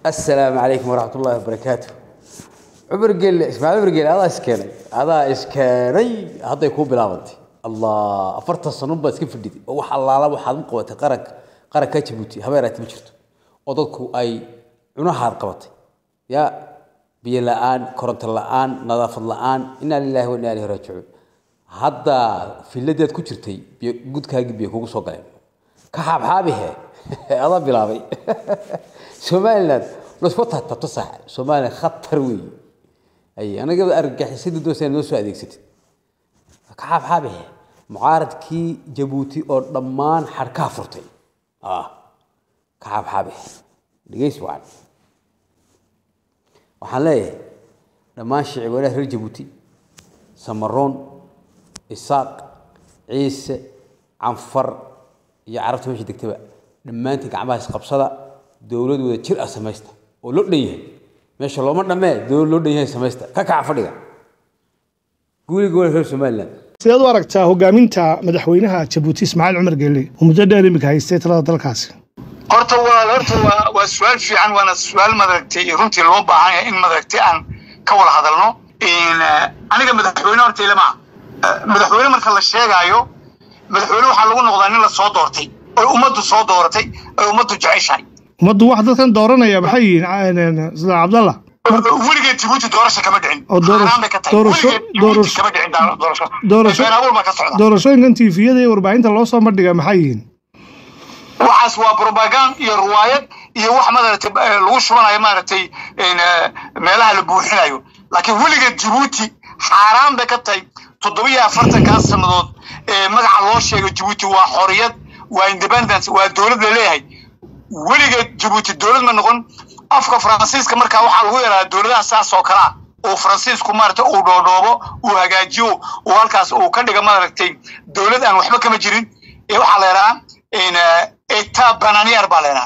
السلام عليكم ورحمة الله وبركاته عمر قال اسماعيل عمر قال هذا اسكاني هذا اسكاني هذا يكون بلاوتي الله أفرت الصنوب بس كيف بدي وح الله الله وحد قوة قرك قرك كتبوتي هبارات مشرت وضدكوا أي عنها قوتي يا بي الآن كرنت الآن نظافة الآن إنا لله وإنا إليه راجعون هذا في الذي كترتي قد كاجي بيكون صقلين كحاب حابه هذا بلاوي somaliland lasma tatabto sax somaliland khatar weeye ay anaga argagixisada doosaan noo soo adeegsatid ka xaabxaabahe mucaaradkii jabuuti oo dhammaan xadhkaha furtay ah ka xaabxaabahe dhegeys wacan waxaan leeyahay dhammaan shicibweynaha reer jabuuti samaroon isaaq ciise canfar iyo carabta meesha degtaba dhammaantiin gacmaha isqabsada dowlad wada jir ah samaysta oo loo dhan yahay meesha looma dhammee dowlad loo dhan yahay samaysta ka kaca fadhiga guuliga wala reer somaliland sideed u aragtaa hogaaminta madaxweynaha jabuuti ismaaciil cumar geelle oo muddo dheer imika haystay talada dalkaasi horta waa horta waa waa su-aal fiican waana su-aal madaragtay runtii loo baahan yahay in madaragtay aan ka wada hadalno aniga madaxweyne horta ilama madaxweyne marka la sheegaayo madaxweyne waxaa lagu noqdaa nin la soo doortay oy ummaddu soo dooratay oy ummaddu jeceshahay ummaddu wax dadkan dooranaya maxay yihiin sida cabdallah weligeed jabuuti doorasho kama dhicin oo doorasho- Xaaraan bay ka tahay. doorasho- Weligeed Jabuuti doorasho- kama dhicin daa- doorasho doorasho- been abuur baa ka socda doorashooyinkan tiifiyada iyo warbaahinta loo soo bandhiga maxay yihiin waxaas waa propagand iyo ruwaayad iyo wax maaragtay eh, lagu shubanayo maaragtay in, eh, meelaha la buuxinayo laakiin weligeed jabuuti xaaraan bay ka tahay toddobiyo afartankaa sannadood ee magaca loo sheego jabuuti waa xoriyad waa independence waa dowlad la leeyahay weligeed jabuuti dowlad ma noqon afka faransiiska markaa waxaa lagu yaraa dowladaha saas oo kalea uu faransiisku maaragtay uu dhoodhoobo uu hagaajiyo uu halkaas uu ka dhiga maaragtay dowlad aan waxba kama jirin ee waxaa la yidhahaa in eta bananier baa la yidhahaa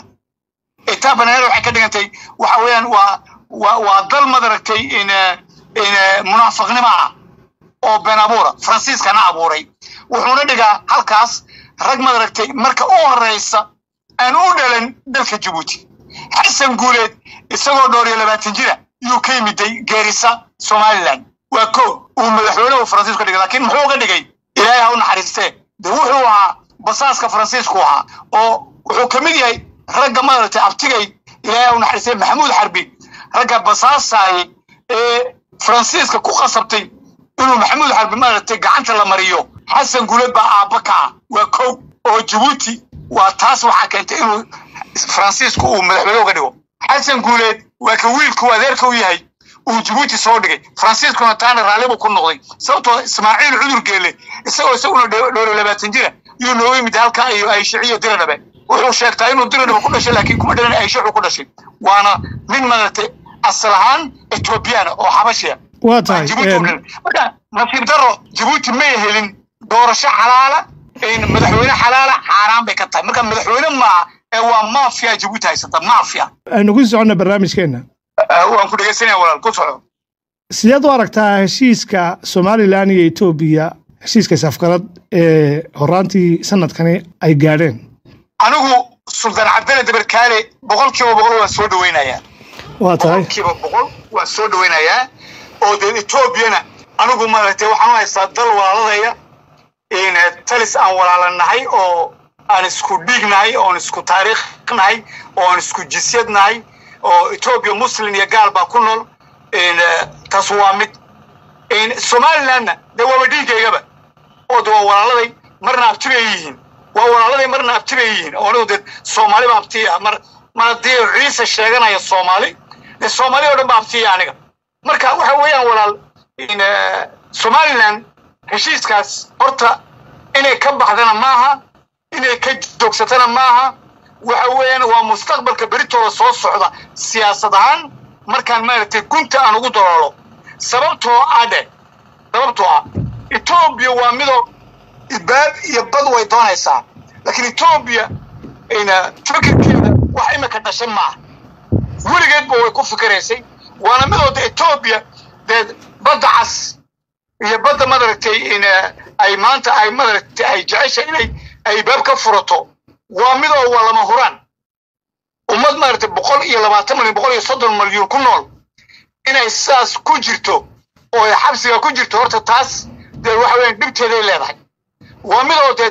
eta bananier waxay ka dhigantay waxa weeyaan waa waa waa dal madaragtay in in munaafiqnimo ah oo been abuura faransiiskana abuuray wuxuuna dhigaa halkaas rag madaragtay marka u horeysa aan u dhalan dalka jabuuti xasan guuleed isagoo dhowr iyo labaatan jira yuu ka yimiday geerisa somaliland waa ko uu madaxweynuhu faransiisku dhigay laakiin muxuu uga dhigay ilaahay ha u naxariistee de wuxuu ahaa basaaska faransiisku ahaa oo wuxuu ka mid yahay ragga maaragtay abtigay ilaahay ha u naxariistee maxamuud xarbi ragga basaasaayay ee faransiiska ku qasabtay inuu maxamuud xarbi maaragtay gacanta la mariyo xasan guuleed baa aabba ka ah waa kow oo jabuuti waa taas waxaa keentay inuu faransiisku uu madaxweyne uga dhigo xasan guuleed waa ka wiilku adeerka u yahay uu jabuuti soo dhigay faransiiskuna taana raalli buu ku noqday sababtoo ismaaciil cudur geele isagoo isaguna dhowr labaatan jira yuu nooga yimid halka iyo ayshaciyo diradhabe wuxuu sheegtaa inuu diradhabe ku dhashay laakiin kuma dhalan ayshacu ku dhashay waana nin maaragtay asal ahaan ethoobiyaana oo xabashiya waa tahay jabuuti u dhalan marka nasiib daro jabuuti may helin doorasho xalaala in madaxweyne xalaala xaaraan bay ka tahay marka madaxweyne maaha ee waa mafia jabuuti haysata mafia aynu ku soconna barnaamijkeenna waan ku dhegeysanaya walaal ku soco sideed u aragtaa heshiiska somalilan iyo etoobiya heshiiska isafgarad ee horaantii sanadkani ay gaadheen anigu suldaan cabdalla dabarkaale boqol kiiba boqol waan soo dhaweynayaa waa tahay boqol kiiba boqol waan soo dhaweynayaa oo dee etoobiyana anigu maaragtay waxaan u haystaa dal walaaladaya in talis aan walaalanahay oo aan isku dhiignahay oon isku taariikh nahay oo aan isku jisyad nahay oo etoobiya muslim iyo gaal baa ku nool in taas waa mid in somalilandna dee waaba dhiigaygaba oo de waa walaaladay marna abti bay yihiin waa walaaladay marna abti bay yihiin oo anigu dee soomaali baa abti ah mar mar haddii ciise sheeganaya soomaali dee soomaali oo dhan baa abtiya aniga marka waxa weeyaan walaal in somaliland heshiiskaas horta inay ka baxdana maaha inay ka joogsatana maaha waxa weeyaan waa mustaqbalka beritooda soo socda siyaasad ahaan markaan maaragtay gunta aan ugu daloolo sababtoo ah dhe sababtoo ah etoobiya waa midoo baab iyo bad way doonaysaa laakiin etoobiya fikirkeeda wax imika dhashay maaha weligeedba way ku fikiraysay waana midooda etoobiya dee badda cas iyo badda madaragtay in ay maanta ay madaragtay ay jecesha inay ay baab ka furato waa midoo waa lama huraan ummad maaragtay boqol iyo labaatan malyan boqol iyo soddon malyuun ku nool inay sidaas ku jirto oo ay xabsiga ku jirto horta taas dee waxa weeyaan dhibteeday leedahay waa midoo dee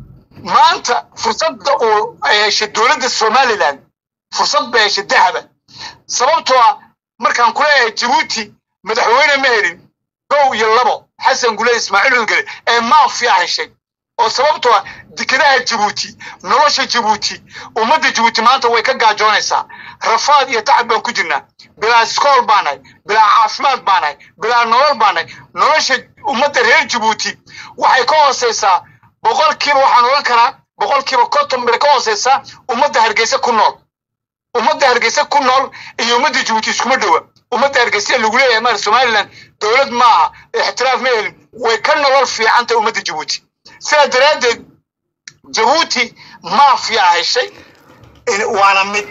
maanta fursadda uu ay heshay dowladda somaliland fursad bay heshay dahaba sababtoo ah markaan ku leeyahay jabuuti madaxweyne ma helin kow iyo labo xasan gule ismaaciil udgale ee maafiya heshay oo sababtoo ah dekedaha jabuuti nolosha jabuuti ummadda jabuuti maanta way ka gaajoonaysaa rafaad iyo tacab baan ku jirnaa bilaa iskool baanahay bilaa caafimaad baanahay bilaa nolol baanahay nolosha ummadda reer jabuuti waxay ka hooseysaa boqolkiiba waxaan odhan karaa boqolkiiba konton bay ka hooseysaa ummadda hargeysa ku nool ummadda hargeysa ku nool iyo ummadda jabuuti iskuma dhowa ummadda hargeysa lagu leeyahay mar somaliland dowlad maaha ixtiraaf ma helin way ka nolol fiican tahay ummadda jabuuti sidaa daraaddeed jabuuti maafiya heshay waana mid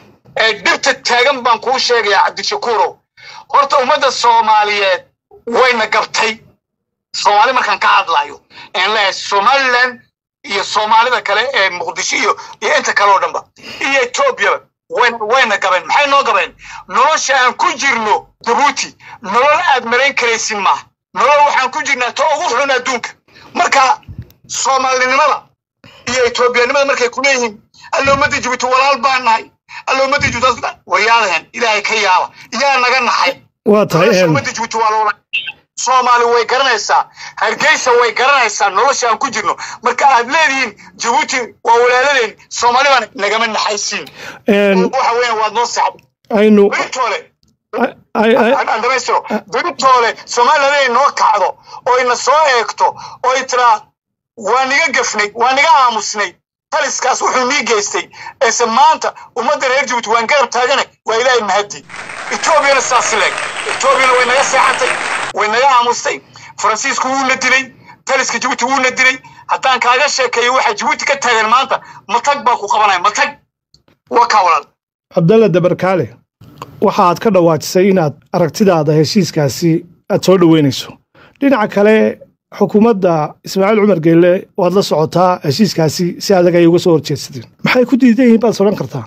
ee dhibta taagan baan kuu sheegayaa cabdishakuurow horta ummadda soomaaliyeed wayna gabtay soomaali markaan ka hadlayo aan leeyahay somaliland iyo soomaalida kale ee muqdisho iyo iyo inta kale oo dhanba iyo etoobiyaba wayna wayna gabeen maxay noo gabeen nolosha aan ku jirno jabuuti nolol aad marayn karaysin maaha nolol waxaan ku jirnaa ta ugu xun adduunka marka soomaalinimada iyo etoobiyanimada markay ku leeyihiin alla ummadda jabuuti walaal baan nahay alla ummadda jabuuti waryaadahan ilaahay ka yaaba iyaa naga naxay waa tahay nolosha een, ummadda jabuuti waa loola soomaali way garanaysaa hargeysa way garanaysaa nolosha aan ku jirno marka aad leedihiin jabuuti waa walaaladeen soomaali baan nagama naxaysiin een, waxa weeyaan waad noo saxday aynu beritoole ay- ay- ay- aan aan dhamaystiro beritoole somaliland inay noo kacdo oo ina soo eegto oo ay tiraa waa niga gafnay waa niga aamusnay taliskaas wuxuu nii geystay eese maanta ummadda reer jabuuti waan garab taagana waa ilaahay mahadi etoobiyana saas leeg etoobiyana way naga seexatay way naga aamustay faransiisku wuuna dilay taliska jabuuti wuuna dilay haddaan kaaga sheekeeyo waxa jabuuti ka taagan maanta matag baa ku qabanaya matag waa kaa walaal cabdalla dabarkaale waxa aad ka dhawaajisay inaad aragtidaada heshiiskaasi aad soo dhoweynayso dhinaca kale xukuumadda ismaaciil cumar geelle waad la socotaa heshiiskaasi si adag ay uga soo horjeedsadeen maxay ku diidan yihiin baad odhan kartaa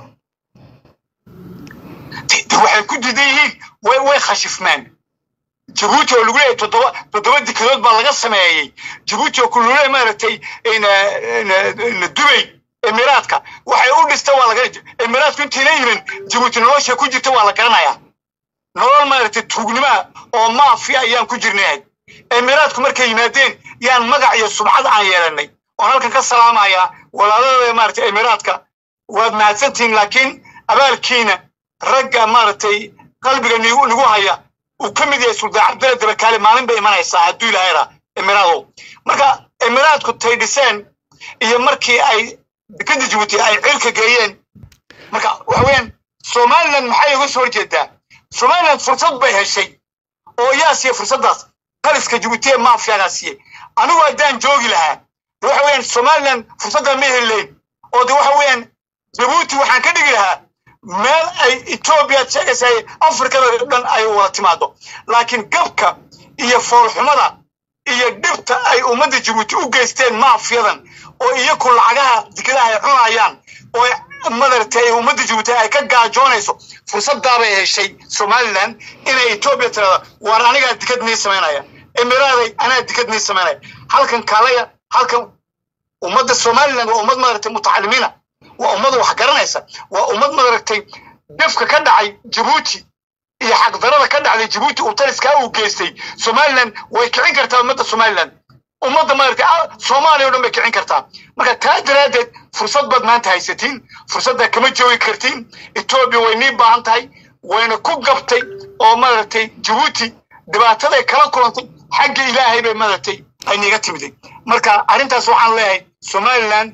de- de waxay ku diidan yihiin way way khashifmeen jabuuti oo lagu leeyahay toddoba toddoba dikadood baa laga sameeyey jabuuti oo ku leeyahay maaragtay in, eh, in, eh, in dubay emiraadka waxay u dhista waa laga emiraadku intayna yimin jabuuti nolosha ku jirta waa la garanayaa nolol maaragtay tuugnimoa oo maafiya ayaan ku jirnay emiraadku markay yimaadeen yaan magac iyo subcad aan yeelanay oon halkan ka salaamayaa walaalada maaragtay emiraadka waad mahadsantihiin laakiin abaalkiina ragga maaragtay qalbiga nigu nigu haya uu ka mid yahay suldaan cabdalla dabakaale maalin bay imanaysaa hadduu ilaahayra emiraadow marka emiraadku tay dhiseen iyo markii ay dekada jabuuti ay ciilka geeyeen marka waxa weeyaan somaliland maxay uga soo horjeedaa somaliland fursad bay heshay oo yaa siiya fursaddaas taliska jabuuti ee maafiyagaa siiyey anigu haddaan joogi lahaa de waxa weeyaan somaliland fursaddaa ma heli lahayn oo de waxa weeyaan jabuuti waxaan ka dhigi lahaa meel ay etoobiya sheegaysa ay afrikada dhan ay wada timaado laakiin gabka iyo foolxumada iyo dhibta ay ummadda jabuuti u geysteen maafiyadan oo iyaku lacagaha dikadaha ay cunayaan oo ay madaragtay ay ummadda jabuuti ay ka gaajoonayso fursadaabay heshay somaliland inay etoobiya tirada waar anigaa dikad nii samaynaya emiraaday anaa dikad nii samaynaya halkan kaalaya halkan ummadda somaliland waa ummad madaragtay mutacalimiina waa ummad wax garanaysa waa ummad madaragtay dhifka ka dhacay jabuuti iyo xaqdarada ka dhacday jabuuti uu taliskaa uu geystay somaliland way kicin kartaa ummadda somaliland ummadda maaragtay ah, soomaaliya oo dhan bay kicin kartaa marka taa daraaddeed fursad baad maanta haysatiin fursadda kama joogi kartiin etoobiya way nii baahan tahay wayna ku gabtay oo maaragtay jabuuti dhibaataday kala kulantay xagga ilaahay bay maaragtay ay niiga timiday marka arrintaas waxaan leeyahay somaliland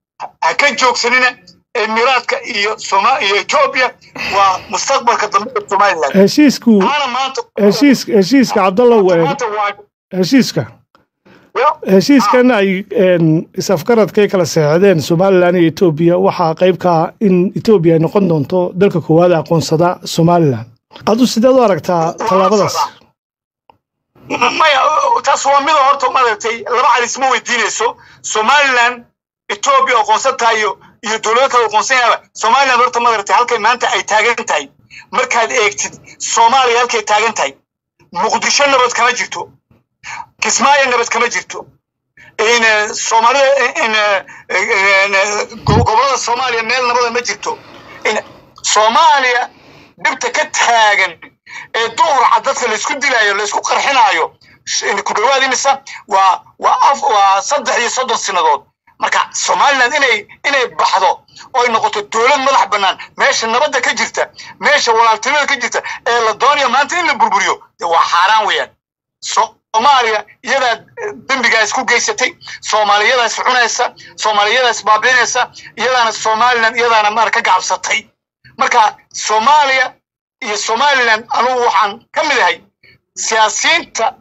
ha ka joogsanina emiraadka iyo soma iyo etoobiya waa mustaqbalka dambe ee somaliland heshiisku maana maanta heshiis heshiiska cabdalla ween maanta waa heshiiska Yo- heshiiskan ay een, is-afgaradkay kala seexdeen somalilan iyo etoobiya waxaa qayb ka ah in etoobiya ay noqon doonto dalka koowaad ee aqoonsada somalilan adu sideed u aragtaa tallaabadaas maya taas waa mida horta maaragtay laba calis ma weydiinayso somaliland etoobiya aqoonsan tahay iyo iyo dowlado kale aqoonsan yahaba somaliland horta madaragtay halkay maanta ay taagan tahay markaad eegtid soomaaliya halkay taagan tahay muqdisho nabad kama jirto kismaayo nabad kama jirto in soomaalida in gobolada soomaaliya meel nabada ma jirto in soomaaliya dhibta ka taagan ee duhurca dadka laysku dilaayo laysku qarxinaayo ku dhawaad imisa waa waa af waa saddex iyo soddon sinadood marka somaliland inay inay baxdo oy noqoto dowlad madax bannaan meesha nabadda ka jirta meesha walaaltinimada ka jirta ee la doonayo maanta in la burburiyo dee waa xaaraan weeyaan soomaaliya iyadaa dembigaas ku geysatay soomaaliyadaas cunaysa soomaaliyadaas baabiinaysa iyadaana somaliland iyadaana maar ka gacabsatay marka soomaaliya iyo somaliland anugu waxaan ka mid ahay siyaasiyiinta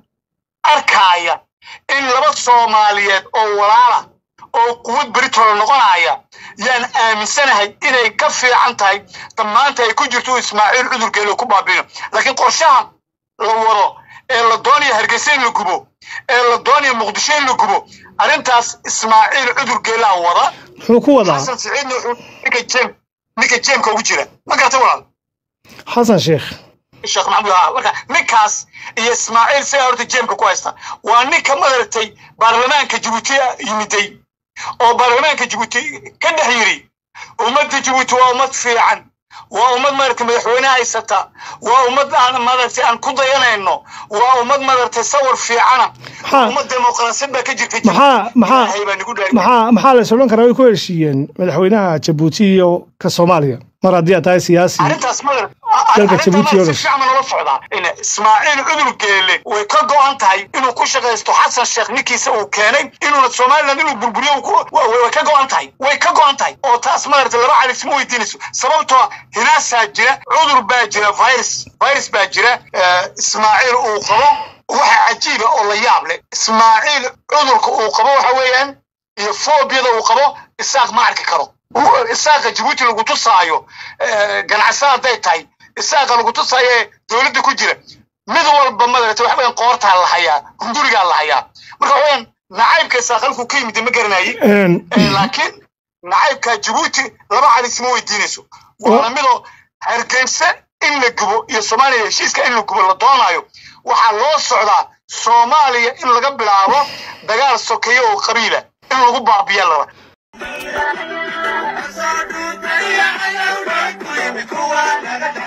arkaaya in laba soomaaliyeed oo walaala oo quwad beritoola noqonaya yaan aaminsanahay inay ka fiican tahay dhammaanta ay ku jirto ismaaciil cudurgeelo ku baabiino laakiin qorshaha la wado ee la doonayo hargeysa in la gubo ee la doonayo muqdisho in la gubo arrintaas ismaaciil cudurgeelaa wada muxuu ku wadaa xasan siciidna wuxuu ninka jeem ninka jeemka ugu jira ma garata walaal xasan sheekh sheekh maxamuud haa marka ninkaas iyo ismaaciil sigaa horta jeemka ku haysta waa ninka madaragtay baarlamaanka jabuuti yimiday oo baarlamaanka jabuuti ka dhex yiri ummadda jabuuti waa ummad fiican waa ummad maaragtay madaxweyne haysata waa ummad aan maaragtay aan ku dayanayno waa ummad maaragtay sawir fiicana Maxaa- ummad dimuqraasiyad baa ka jirta maxaa maxaa Ilaahay baa nagu dhaariyay. maxaa maxaa la is odhan karaa way ku heshiiyeen madaxweynaha jabuuti iyo ka soomaaliya mar haddii aad tahay siyaasi arrintaas ma Dalka Djibouti oo si dhan. fiican loola socdaa in ismaaciil cudur geele way ka go'an tahay inuu ku shaqaysto xasan sheekh ninkiisa uu keenay inuuna somaliland inuu burburiyo uu ku- wa- way way ka go'an tahay way ka go'an tahay oo taas maaragta laba calis ma weydiinayso sababtoo hinaasaa jira cudur baa jira virus virus baa jira eh, ismaaciil uu qabo waxa cajiiba oo la yaab leh ismaaciil cudurka uu qabo waxa weeyaan iyo foobiyada uu qabo isaaq ma arki karo Uu- isaaqa jabuuti lagu tusaayo eh, ganacsada hadday tahay isaaqa lagu tusaayo ee dowladda ku jira mid walba madarata waxa weeyaan qoortaa la hayaa hungurigaa la hayaa marka waxa weeyaan nacaybka isaaq halkuu ka yimid ma garanaye Een, Eh, laakiin nacaybka jabuuti laba calis ma weydiinayso waana midoo hargeysa in la gubo iyo soomaaliya heshiiska in la gubo la doonayo waxaa loo socdaa soomaaliya in laga bilaabo dagaal sokeeye oo qabiila in lagu baabiya laba Kuwa naga